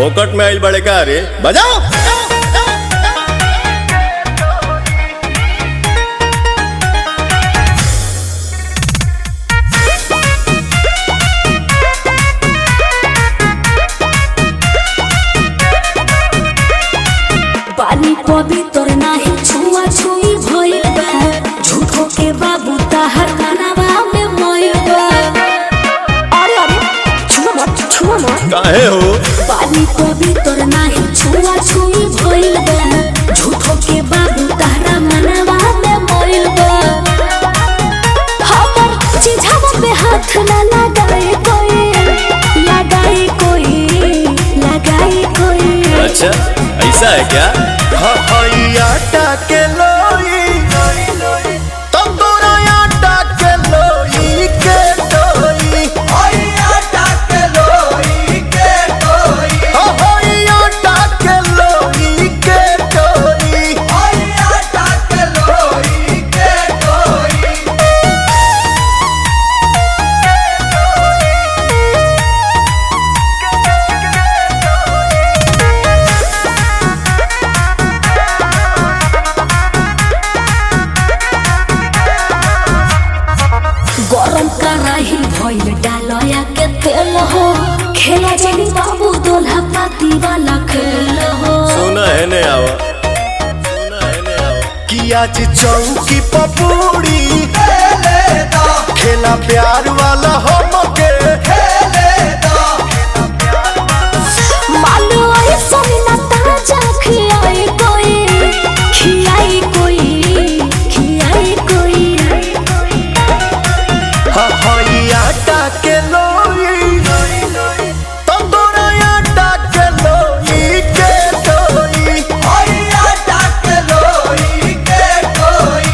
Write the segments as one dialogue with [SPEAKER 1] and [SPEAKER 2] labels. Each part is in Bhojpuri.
[SPEAKER 1] फोकट में आइल बड़े का रे बजाओ
[SPEAKER 2] पानी पवित्र नाही छुआ छुई भइल बा झूठो के बाबू ताहर कानावा में मोइल बा अरे अरे छुआ मत छुआ मत
[SPEAKER 1] काहे हो
[SPEAKER 2] पानी पवित्र नाही छुआ छुई भइल बा झूठो के बाबू ताहरा मनवा में मोइल बा हमर चिझावा पे हाथ ना लगाए कोई लगाए कोई लगाए कोई
[SPEAKER 1] अच्छा ऐसा है क्या आटा के लोई तुम दोनों आटा के लोई के डोई आटा के लोई के डोई
[SPEAKER 2] गरम कराही भइल डालया के तेल हो खेला जानी बाबू दोल्हा पाती वाला खेल हो
[SPEAKER 1] सुना है ने आवा सुना है ने आवा कि आज चौकी पपूड़ी खेला प्यार वाला हमके
[SPEAKER 2] मानो ऐसा ना ताजा खियाई कोई खियाई कोई खियाई कोई
[SPEAKER 1] हई आटा के लोई तंदूरा आटा के लोई के डोई हई आटा के लोई के डोई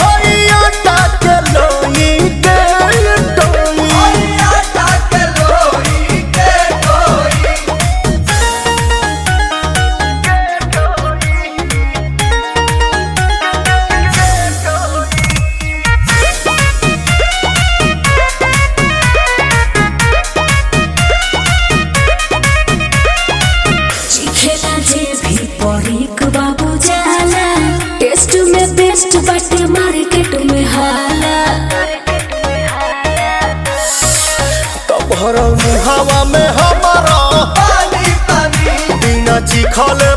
[SPEAKER 2] खेला जे भी परीक बाबू जाला टेस्ट में बेस्ट बाटे मार्केट में हाला
[SPEAKER 1] तब हर मुहावा में हमारा बिना चिखल